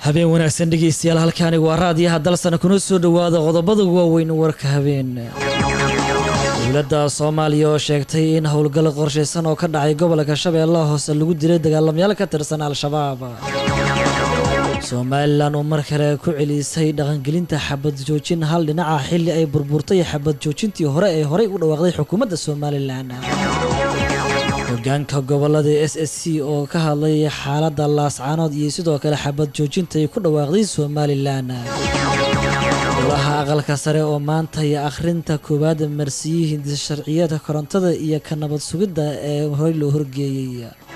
habeen wanaagsan dhegeystayaal halkaani waa raadiyaha dalsana kuna soo dhowaada qodobada waaweyn warka habeen dowladda soomaaliya oo sheegtay in howlgal qorshaysan oo ka dhacay gobolka shabeellaha hoose lagu dilay dagaalamayaal ka tirsan al-shabaab somalilan oo mar kale ku celisay dhaqangelinta xabad joojin hal dhinaca xilli ay burburtay xabad joojintii hore ee horey u dhawaaqday xukuumadda somalilan hogaanka gobolada s s c oo ka hadlay xaaladda laascaanood iyo sidoo kale xabad joojinta ay ku dhawaaqday somalilan golaha aqalka sare oo maanta iyo akhrinta koowaad marsiiyey hindisa sharciyada korontada iyo ka nabad sugidda ee horey loo horgeeyey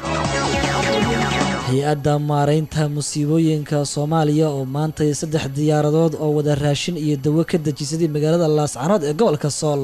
hay-adda maareynta musiibooyinka soomaaliya oo maantay saddex diyaaradood oo wada raashin iyo dawo ka dejisaday magaalada laascaanood ee gobolka sool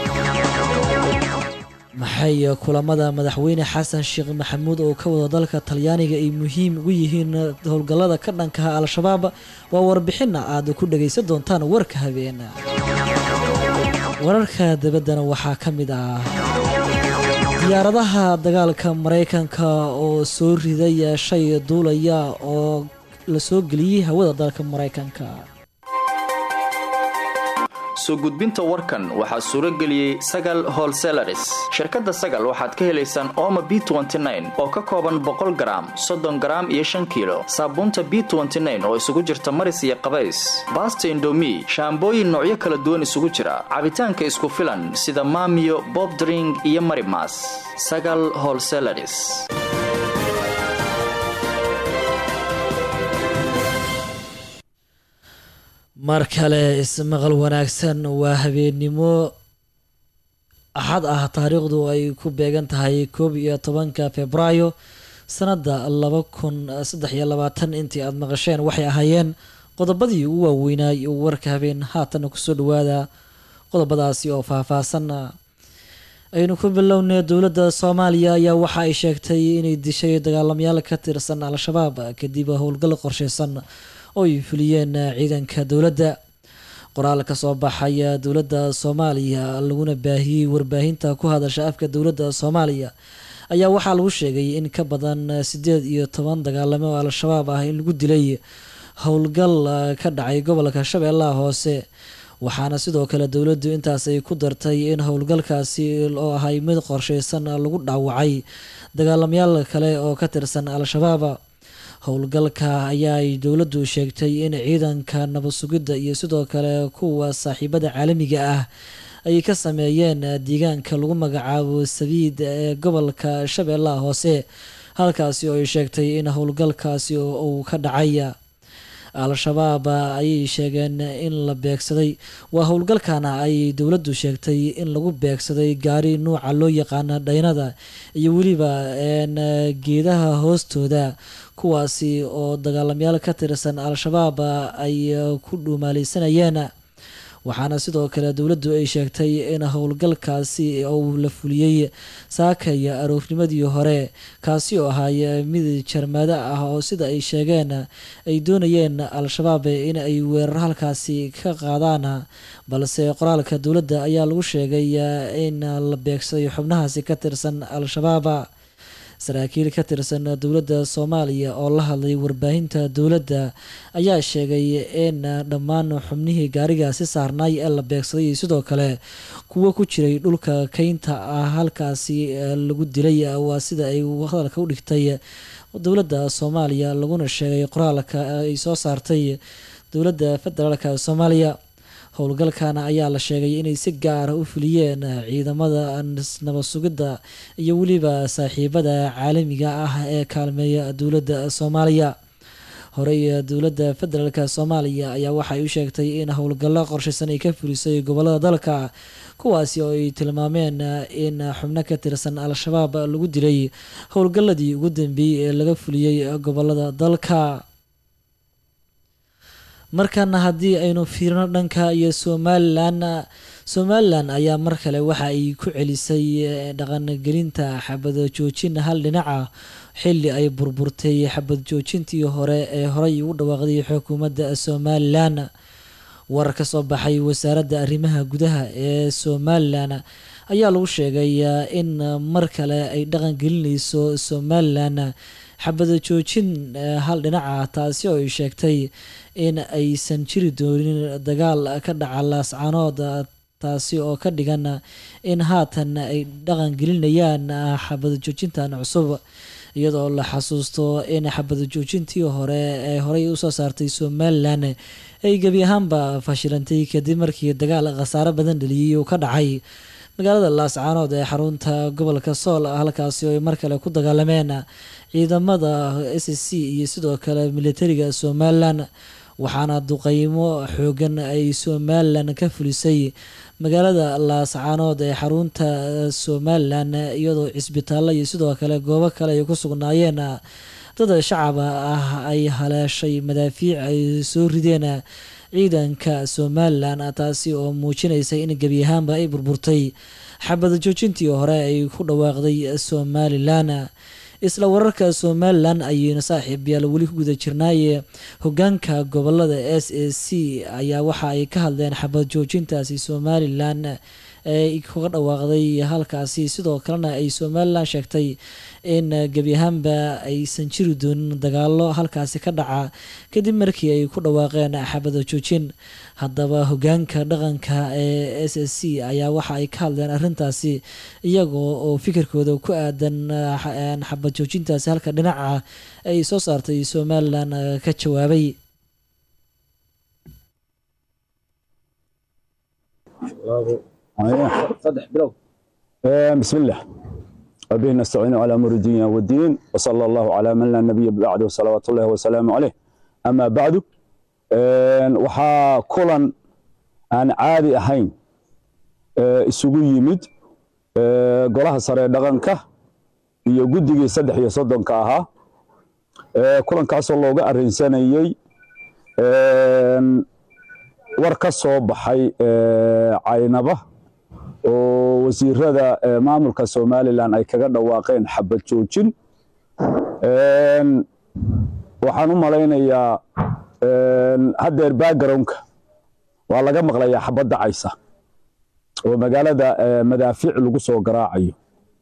maxay kulamada madaxweyne xasan sheekh maxamuud oo ka wada dalka talyaaniga ay muhiim ugu yihiin howlgallada ka dhankaha al-shabaab waa warbixina aad ku dhagaysan doontaan warka habeen wararka dabaddana waxaa ka mid ah diyaaradaha dagaalka maraykanka oo soo riday shay duulaya oo la soo geliyey hawada dalka maraykanka soo gudbinta warkan waxaa suuro geliyey sagal holselaris shirkadda sagal waxaad ka helaysaan ooma b oo ka kooban boqol garaam soddon garaam iyo shan kiilo saabuunta b oo isugu jirta maris iyo qabays baasta indomi shaambooyin noocyo kala duwan isugu jira cabitaanka isku filan sida maamiyo bobdring iyo marimas sagal holselaris mar kale ismaqal wanaagsan waa habeennimo axad ah taariikhdu ay ku beegan tahay koob iyo tobanka februaayo sanadda laba kun saddex iyo labaatan intii aada maqasheen waxay ahaayeen qodobadii ugu waaweynay warka habeen haatana kusoo dhawaada qodobadaasi oo faahfaahsan aynu ku bilownay dowladda soomaaliya ayaa waxa ay sheegtay inay dishay dagaalamayaal ka tirsan al-shabaab kadib howlgal qorsheysan oo ay fuliyeen ciidanka dowladda qoraal ka soo baxaya dowladda soomaaliya laguna baahiyey warbaahinta ku hadasha afka dowladda soomaaliya ayaa waxaa lagu sheegay in ka badan siddeed iyo toban dagaalame oo al-shabaab ah in lagu dilay howlgal ka dhacay gobolka shabeellaha hoose waxaana sidoo kale dowladdu intaas ay ku dartay in howlgalkaasi oo ahay mid qorsheysan lagu dhaawacay dagaalamayaal kale oo ka tirsan al-shabaab howlgalka ayaa ay dowladdu sheegtay in ciidanka nabad sugidda iyo sidoo kale kuwa saaxiibada caalamiga ah ay ka sameeyeen deegaanka lagu magacaabo sabiid ee gobolka shabeellaha hoose halkaasi oo ay sheegtay in howlgalkaasi uu ka dhacay al-shabaab ayay sheegeen in la beegsaday waa howlgalkana ay dowladdu sheegtay in lagu beegsaday gaari nuuca loo yaqaana dhaynada iyo weliba geedaha hoostooda kuwaasi oo dagaalamayaal ka tirsan al-shabaab ay ku dhuumaaleysanayeen waxaana sidoo kale dowladdu ay sheegtay in howlgalkaasi uu la fuliyey saakaya aroornimadii hore kaasi oo ahay mid jarmado ah oo sida ay sheegeen ay doonayeen al-shabaab in ay weerar halkaasi ka qaadaan balse qoraalka dowladda ayaa lagu sheegay in la beegsaday xubnahaasi ka tirsan al-shabaab saraakiil ka tirsan dowladda soomaaliya oo la hadlay warbaahinta dowladda ayaa sheegay in dhammaan xubnihii gaarigaasi saarnaay ee la beegsaday sidoo kale kuwo ku jiray dhulka keynta ah halkaasi lagu dilay waa sida ay hadalka u dhigtay dowladda soomaaliya laguna sheegay qoraalka ay soo saartay dowladda federaalka soomaaliya howlgalkana ayaa la sheegay inay si gaara u fuliyeen ciidamada nabad sugidda iyo weliba saaxiibada caalamiga ah ee kaalmeeya dowladda soomaaliya horey dowladda federaalk soomaaliya ayaa waxay u sheegtay in howlgallo qorshaysan ay ka fulisay gobolada dalka kuwaasi oo ay tilmaameen in xubno ka tirsan al-shabaab lagu dilay howlgalladii ugu dambeeyey ee laga fuliyey gobolada dalka markana haddii aynu fiirino dhanka iyo somalilan somalilan ayaa mar kale waxa ay ku celisay dhaqangelinta xabad joojin hal dhinaca xili ay burburtay xabad joojintii hore ee horey ugu dhawaaqday xukuumadda somalilan warar ka soo baxay wasaaradda arrimaha gudaha ee somalilan ayaa lagu sheegay in mar kale ay dhaqan gelinayso somalilan xabada joojin hal dhinaca taasi oo ay sheegtay in aysan jiri doonin dagaal ka dhaca laascaanood taasi oo ka dhigan in haatan ay dhaqan gelinayaan xabada joojintan cusub iyadoo la xasuusto in xabada joojintii hore ee horey usoo saartay somalilan ay gebi ahaanba fashilantay kadib markii dagaal khasaaro badan dhaliyay uu ka dhacay magaalada laascaanood ee xarunta gobolka sool halkaasi oo ay mar kale ku dagaalameen ciidamada s c iyo sidoo kale militariga somalilan waxaana duqeymo xoogan ay somalilan ka fulisay magaalada laascaanood ee xarunta somalilan iyadoo cisbitaallo iyo sidoo kale goobo kale ay ku sugnaayeen dad shacaba ah ay haleeshay madaafiic ay soo rideen ciidanka somalilan taasi oo muujinaysa in gebi ahaanba ay burburtay xabada joojintii hore ay ku dhawaaqday somalilan isla wararka somalilan ayaynu saaxiib yaal weli ku guda jirnaaye hogaanka gobolada s a c ayaa waxa ay ka hadleen xabad joojintaasi somalilan ee kaga dhawaaqday halkaasi sidoo kalena ay somalilan sheegtay in gebi ahaanba aysan jiri doonin dagaalo halkaasi ka dhaca kadib markii ay ku dhawaaqeen xabada joojin haddaba hogaanka dhaqanka ee s s c ayaa waxa ay ka hadleen arrintaasi iyagoo oo fikirkooda ku aadan xabad joojintaasi halka dhinaca ay soo saartay somalilan ka jawaabay بسم الله وبه نستعين على امر الدين والدين وصلى الله على من لا نبي بعده صلوات الله وسلامه عليه اما بعد waxaa kulan aan caadi ahayn isugu yimid golaha sare ee dhaqanka iyo guddigii saddex iyo soddonka ahaa kulankaasoo looga arrinsanayey war ka soo baxay caynaba oo wasiirada maamulka somalilan ay kaga dhawaaqeen xabad joojin waxaan u malaynayaa haddeer backgroundka waa laga maqlayaa xabad dacaysa oo magaalada madaafiic lagu soo garaacayo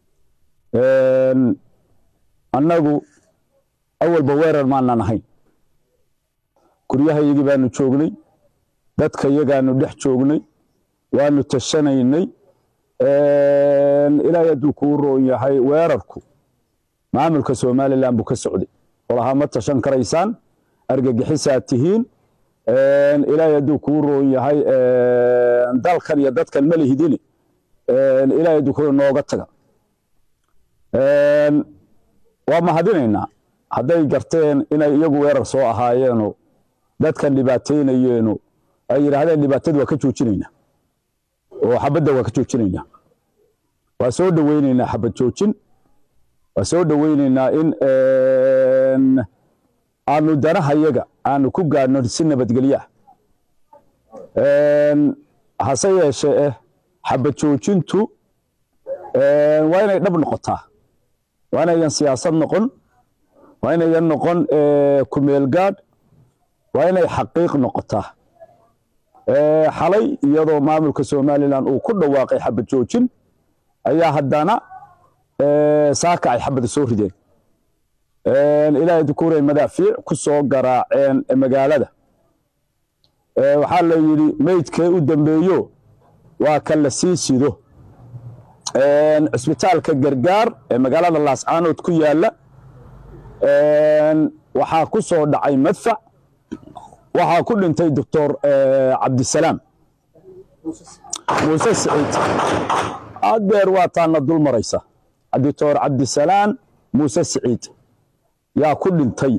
annagu awalba weerar maanan ahayn guryahayagii baanu joognay dadka yagaanu dhex joognay waanu tashanaynay ilaahay hadduu kuu roon yahay weerarku maamulka somalilan buu ka socday olahaa ma tashan karaysaan argagixisaad tihiin ilaahay hadduu kuu roon yahay dalkan iyo dadkan ma lihidini ilaahay hadduu kuu nooga taga waa mahadinaynaa hadday garteen inay iyagu weerar soo ahaayeeno dadkan dhibaataynayeeno ay yidhaahdeen dhibaatadu waa ka joojinaynaa oo xabadda waa ka joojinaynaa waa soo dhoweynaynaa xabad joojin waa soo dhoweynaynaa in aanu danahayaga aanu ku gaadhno si nabadgelyo ah hase yeeshee eh xabad joojintu waa inay dhab noqotaa waa inayan siyaasad noqon waa inayan noqon kumeel gaadh waa inay xaqiiq noqotaa xalay iyadoo maamulka somalilan uu ku dhawaaqay xabad joojin ayaa haddana saaka ay xabada soo rideen ilaahay dukuuray madaafiic ku soo garaaceen magaalada waxaa la yidhi meydkee u dambeeyo waa ka la sii sido cisbitaalka gargaar ee magaalada laascaanood ku yaalla waxaa ku soo dhacay madfac waxaa ku dhintay doctor cabdisalaam muuse siciid adeer waa taana dul maraysa doctor cabdisalaam muuse siciid yaa ku dhintay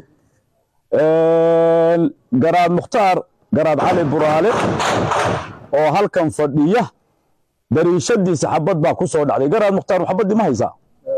garaad mukhtaar garaad cali buraale oo halkan fadhiya dariishadiisa xabad baa ku soo dhacday garaad mukhtaar xabaddii ma haysaa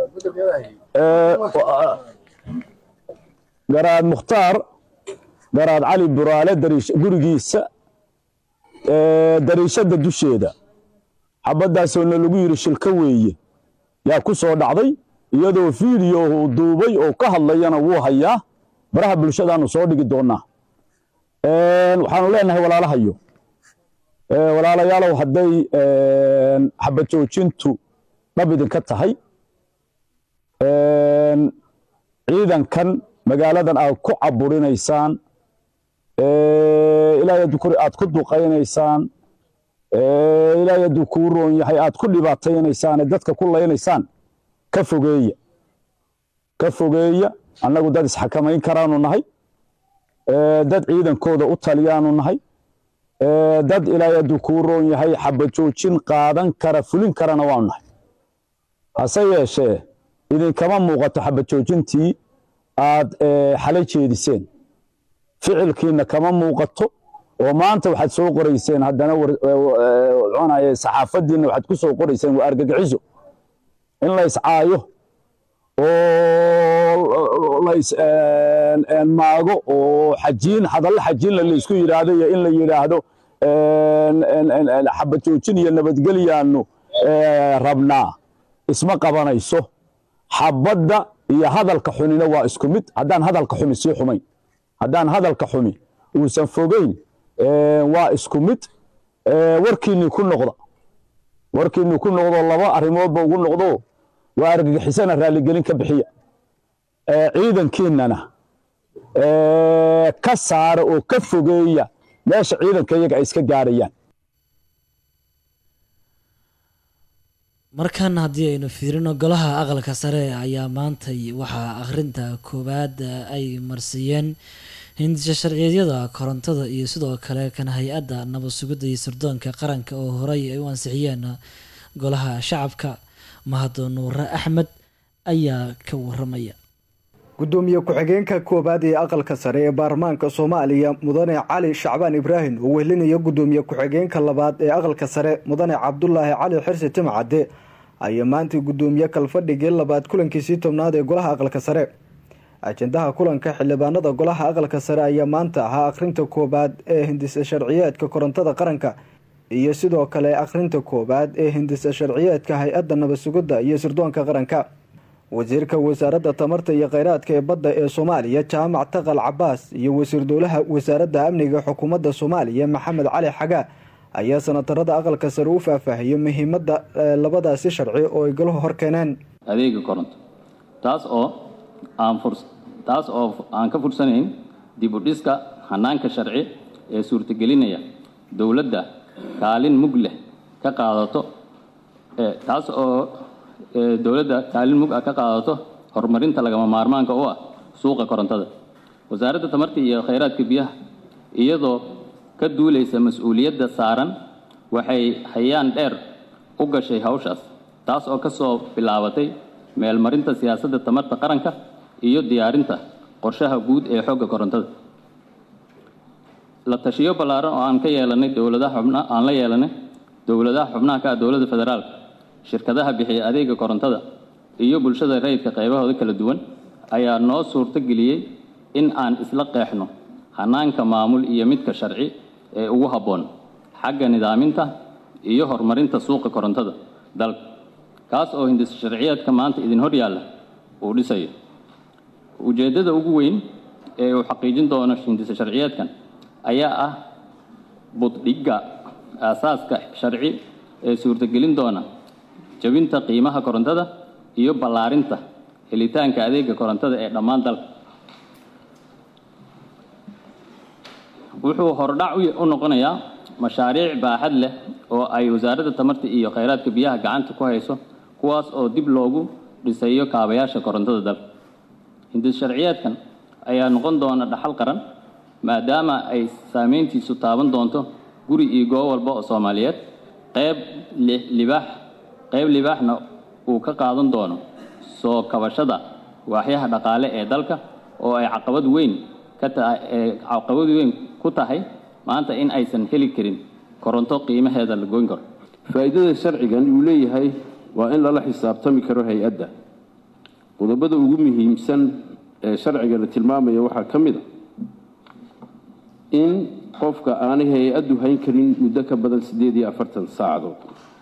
garaad mukhtaar garaad cali buraale gurigiisa dariishadda dusheeda xabadaasoona lagu yidhi shilka weeye yaa ku soo dhacday iyadoo fiideo uu duubay oo ka hadlayana wuu hayaa baraha bulshadaanu soo dhigi doonaa waxaanu leenahay walaalahayo walaalayaalow hadday xabad joojintu dhab idinka tahay ciidankan magaaladan aad ku caburinaysaan ilaahay hadduu kor aad ku duqaynaysaan ilaahay hadduu kuu roon yahay aad ku dhibaataynaysaan dadka ku laynaysaan ka fogeeya ka fogeeya annagu dad isxakamayn karaanu nahay dad ciidankooda u taliyaanu nahay dad ilaahay hadduu kuu roon yahay xabajoojin qaadan kara fulin karana waanu nahay hase yeeshee idinkama muuqato xabajoojintii aad xalay jeediseen ficilkiina kama muuqato oo maanta waxaad soo qorayseen haddana saxaafadiinna waxaad ku soo qorayseen waa argagixiso in la iscaayo oo maago oo xajiin hadallo xajiinla laysku yidhaahdo iyo in la yidhaahdo xabajoojin iyo nabadgelyaanu rabnaa isma qabanayso xabadda iyo hadalka xunina waa isku mid haddaan hadalka xumi sii xumayn haddaan hadalka xumi uusan fogeyn waa isku mid warkiinnii ku noqda warkiinnii ku noqdo laba arrimoodba ugu noqdo waa argagixisana raalligelin ka bixiya ciidankiinnana ka saara oo ka fogeeya meesha ciidanka iyaga ay iska gaarayaan markan haddii aynu fiirino golaha aqalka sare ayaa maantay waxaa akhrinta koowaad ay marsiiyeen hindisha sharciyeedyada korontada iyo sidoo kale kan hay-adda nabad sugidda iyo sirdoonka qaranka oo horey ay u ansixiyeen golaha shacabka mahado nuure axmed ayaa ka waramaya gudoomiye ku-xigeenka koowaad ee aqalka sare ee baarlamaanka soomaaliya mudane cali shacbaan ibraahim oo wehelinaya gudoomiye ku-xigeenka labaad ee aqalka sare mudane cabdulaahi cali xirsi timcadde ayaa maanta gudoomiye kalfadhigii labaad kulankiisii tobnaad ee golaha aqalka sare ajendaha kulanka xildhibaanada golaha aqalka sare ayaa maanta ahaa akhrinta koowaad ee hindisa sharciyeedka korontada qaranka iyo sidoo kale akhrinta koowaad ee hindisa sharciyeedka hay-adda nabad sugidda iyo sirdoonka qaranka wasiirka wasaaradda tamarta iyo kheyraadka ee badda ee soomaaliya jaamac taqal cabaas iyo wasiir dowlaha wasaaradda amniga xukuumadda soomaaliya maxamed cali xagaa ayaa sanatarada aqalka sare u faahfaahiyey muhiimadda labadaasi sharci oo ay galuhu hor keeneen adeega koronto taas oo aan taas oo aan ka fursanayn dib u dhiska hanaanka sharci ee suurtagelinaya dowladda kaalin mug leh ka qaadato taas oo dowladda kaalin mug ah ka qaadato horumarinta lagama maarmaanka u ah suuqa korontada wasaaradda tamarta iyo kheyraadka biyaha iyadoo ka duulaysa mas-uuliyadda saaran waxay hayaan dheer u gashay hawshaas taas oo ka soo bilaabatay meelmarinta siyaasadda tamarta qaranka iyo diyaarinta qorshaha guud ee xogga korontada la tashiyo ballaaran oo aan ka yeelanay dowladaha xubna aan la yeelanay dowladaha xubnaha ka ah dowladda federaalka shirkadaha bixiya adeega korontada iyo bulshada rayidka qaybahooda kala duwan ayaa noo suurto geliyey in aan isla qeexno hanaanka maamul iyo midka sharci ee ugu habboon xagga nidaaminta iyo horumarinta suuqa korontada dalka kaas oo hindis sharciyeedka maanta idin hor yaalla uu dhisayo ujeeddada ugu weyn ee uu xaqiijin doono hindisa sharciyeedkan ayaa ah buddhigga aasaaska sharci ee suurtagelin doona jabinta qiimaha korontada iyo ballaarinta helitaanka adeega korontada ee dhammaan dalka wuxuu hordhac u noqonayaa mashaariic baaxad leh oo ay wasaaradda tamarta iyo kheyraadka biyaha gacanta ku hayso kuwaas oo dib loogu dhisayo kaabayaasha korontada dalka hindis sharciyeedkan ayaa noqon doona dhaxal qaran maadaama ay saameyntiisu taaban doonto guri iyo goob walba oo soomaaliyeed qayb libaax qayb libaaxna uu ka qaadan doono soo kabashada waaxyaha dhaqaale ee dalka oo ay caqabad weyn ka tahay caqabad weyn ku tahay maanta in aysan heli karin koronto qiimaheeda la goyn karo faa'iidada sharcigan uu leeyahay waa in lala xisaabtami karo hay-adda qodobada ugu muhiimsan ee sharciga la tilmaamaya waxaa ka mid a in qofka aanay hay-addu hayn karin muddo ka badan siddeed iyo afartan saacadood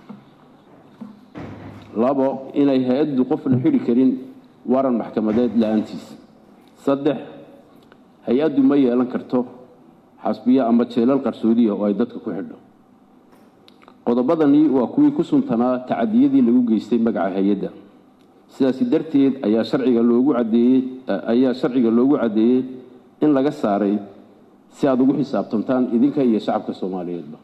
labo inay hay-addu qofna xidhi karin waran maxkamadeed la-aantiis saddex hay-addu ma yeelan karto xasbiyo ama jeelal qarsoodiya oo ay dadka ku xidho qodobadani waa kuwii ku suntanaa tacadiyadii lagu geystay magaca hay-adda sidaasi darteed ayaa sharciga loogu caddeeyey ayaa sharciga loogu caddeeyey in laga saaray si aada ugu xisaabtamtaan idinka iyo shacabka soomaaliyeedba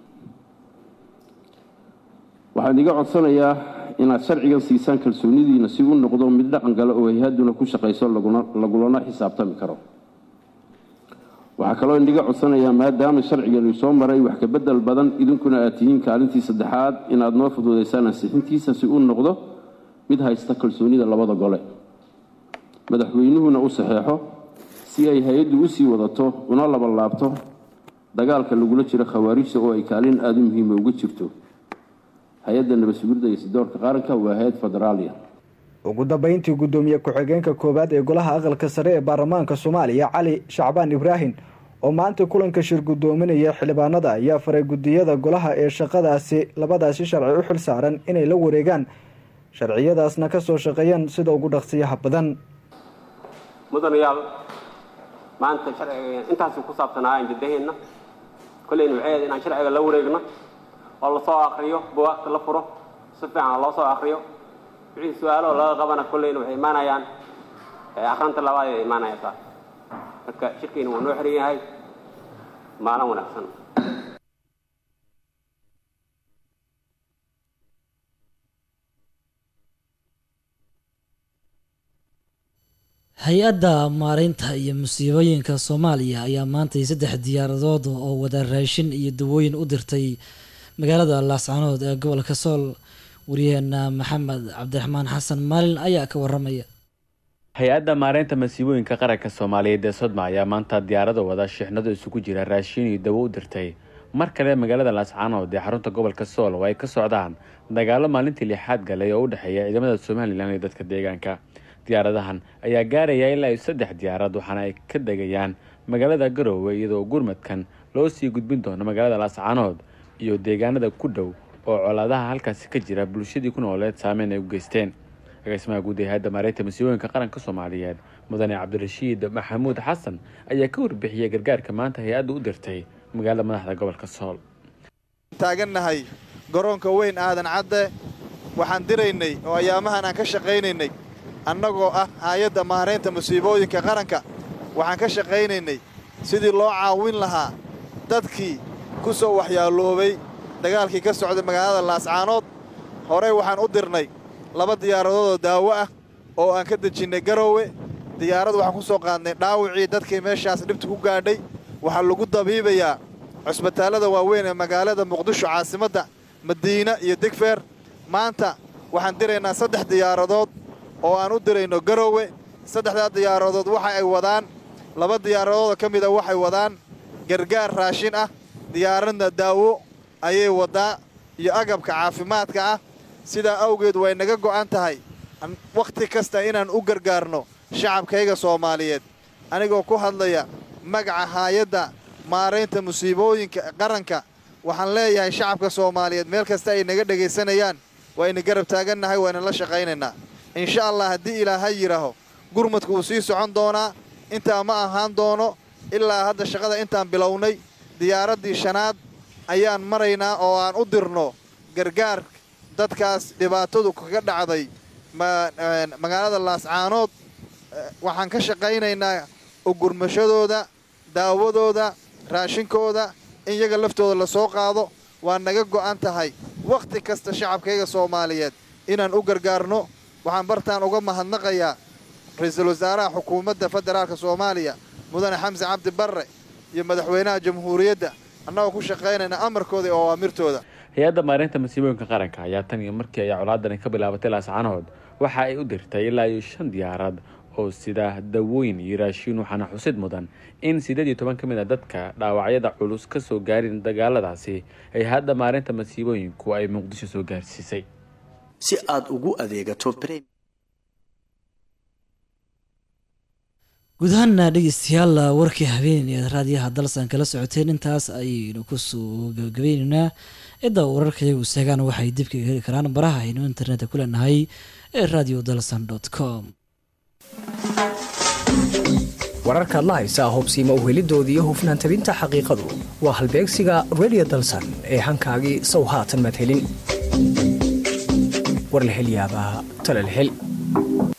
waxaan iga codsanayaa inaad sharcigan siisaan kalsoonidiina si u noqdo mid dhaqan gale oo hay-hadduna ku shaqayso lagulana xisaabtami karo waxaa kaloo indhiga codsanayaa maadaama sharcigani soo maray wax ka bedel badan idinkuna aad tihiin kaalintii saddexaad inaad noo fuduudaysaan ansixintiisa si uu noqdo mid haysta kalsoonida labada gole madaxweynuhuna u saxeexo si ay hay-addu u sii wadato una labanlaabto dagaalka lagula jiro khawaarijta oo ay kaalin aada u muhiima uga jirto hay-adda nabadsuguridda iyo sidoorka qaranka waa hay-ad federaaliya ugu dambeyntii guddoomiye ku-xigeenka koowaad ee golaha aqalka sare ee baarlamaanka soomaaliya cali shacbaan ibraahim oo maanta kulanka shir guddoominaya xildhibaanada ayaa faray guddiyada golaha ee shaqadaasi labadaasi sharci u xil saaran inay la wareegaan sharciyadaasna kasoo shaqeeyaan sida ugu dhaqsiyaha badan mudanayaal maanta intaasi ku saabsanaayan jiddaheenna kolleyna waxay ahayd inaan sharciga la wareegno oo lasoo akriyo buwaagta la furo si fiican loo soo akriyo wixii su-aalo laga qabana kolleyna waxay imaanayaan akrinta labaad ay imaanaysaa marka shirkiina waa noo xiran yahay maalin wanaagsan hay-adda maareynta iyo musiibooyinka soomaaliya ayaa maantay saddex diyaaradood oo wada raashin iyo dawooyin u dirtay magaalada laascanood ee gobolka sool wariyaheena maxamed cabdiraxmaan xasan maalin ayaa ka waramaya hay-adda maareynta masiibooyinka qaranka soomaaliyeed ee sodma ayaa maanta diyaarada wada shixnado isugu jira raashin iyo dawo u dirtay mar kale magaalada laascanood ee xarunta gobolka sool oo ay ka socdaan dagaalo maalintii lixaad galay oo u dhexeeya ciidamada somalilan iyo dadka deegaanka diyaaradahan ayaa gaaraya ilaa iyo saddex diyaarad waxaana ay ka degayaan magaalada garoowe iyadoo gurmadkan loo sii gudbin doono magaalada laascanood iyo deegaanada ku dhow oo colaadaha halkaasi ka jira bulshadii ku nooleed saameyn ay u geysteen agaasimaha guud ee hay-adda maareynta masiibooyinka qaranka soomaaliyeed mudane cabdirashiid maxamuud xasan ayaa ka warbixiyey gargaarka maanta hay-adda u dirtay magaalada madaxda gobolka sool taagannahay garoonka weyn aadan cadde waxaan diraynay oo ayaamahan aan ka shaqaynaynay annagoo ah hay-adda maareynta musiibooyinka qaranka waxaan ka shaqaynaynay sidii loo caawin lahaa dadkii ku soo waxyaaloobay dagaalkii ka socday magaalada laascaanood horey waxaan u dirnay laba diyaaradood oo daawo ah oo aan ka dejinnay garoowe diyaarad waxaan ku soo qaadnay dhaawicii dadkii meeshaas dhibta ku gaadhay waxaa lagu dabiibayaa cusbitaallada waaweyn ee magaalada muqdisho caasimadda madiina iyo degfeer maanta waxaan diraynaa saddex diyaaradood oo aan u dirayno garoowe saddexdaa diyaaradood waxa ay wadaan laba diyaaradoodoo ka mida waxay wadaan gargaar raashin ah diyaaradna daawo ayay waddaa iyo agabka caafimaadka ah sidaa awgeed way naga go'an tahay wakhti kasta inaan u gargaarno shacabkayga soomaaliyeed anigoo ku hadlaya magaca haayadda maaraynta musiibooyinka qaranka waxaan leeyahay shacabka soomaaliyeed meel kasta ay naga dhegaysanayaan wayna garab taagannahay wayna la shaqaynaynaa insha allah haddii ilaahay yidhaaho gurmadku wuu sii socon doonaa intaa ma ahaan doono ilaa hadda shaqada intaan bilownay diyaaraddii shanaad ayaan maraynaa oo aan u dirno gargaar dadkaas dhibaatadu kaga dhacday magaalada laascaanood waxaan ka shaqaynaynaa ugurmashadooda daawadooda raashinkooda in yaga laftooda la soo qaado waa naga go'an tahay wakhti kasta shacabkayga soomaaliyeed inaan u gargaarno waxaan bartaan uga mahadnaqayaa ra-iisul wasaaraha xukuumadda federaalka soomaaliya mudane xamse cabdi barre iyo madaxweynaha jamhuuriyadda annagoo ku shaqaynayna amarkooda iyo awaamirtooda hay-adda maareynta masiibooyinka qaranka ayaa tan iyo markii ay colaadani ka bilaabatay laascanood waxa ay u dirtay ilaa iyo shan diyaarad oo sida dawooyin iyo raashiin waxaana xusid mudan in siddeed iyo toban ka mid a dadka dhaawacyada culus ka soo gaarin dagaaladaasi ay hadda maareynta masiibooyinku ay muqdisho soo gaarsiisay si aad ugu adeegato guud ahaana dhegeystayaal warkii habeen ee raadiyaha dalsan kala socoteen intaas ayaynu kusoo gabagabayneynaa cidda wararkayagu seegaan waxay dibka heli karaan baraha aynu internetka ku leenahay ee radio dalsan com wararkaad la haysaa hubsiima uhelidoodii iyo hufnaan tabinta xaqiiqadu waa halbeegsiga radio dalsan ee hankaagii sow haatan madhelin war la hel yaabaa tala la hel